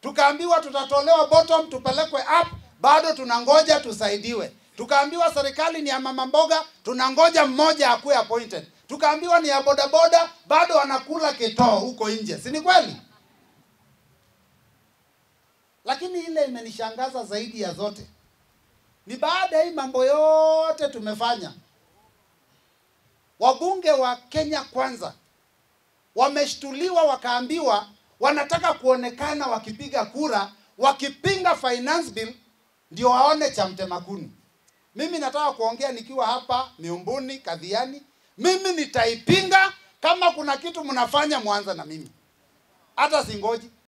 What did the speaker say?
tukaambiwa tutatolewa bottom tupelekwe up, bado tunangoja tusaidiwe. Tukaambiwa serikali ni ya mama mboga, tunangoja mmoja akuwe appointed. Tukaambiwa ni ya bodaboda, bado wanakula kitoo huko nje, si ni kweli? Lakini ile imenishangaza zaidi ya zote ni baada ya hii mambo yote tumefanya, wabunge wa Kenya Kwanza wameshtuliwa, wakaambiwa wanataka kuonekana wakipiga kura, wakipinga finance bill ndio waone cha mtema kuni. Mimi nataka kuongea nikiwa hapa Miumbuni, Kadhiani, mimi nitaipinga. Kama kuna kitu mnafanya, mwanza na mimi, hata singoji.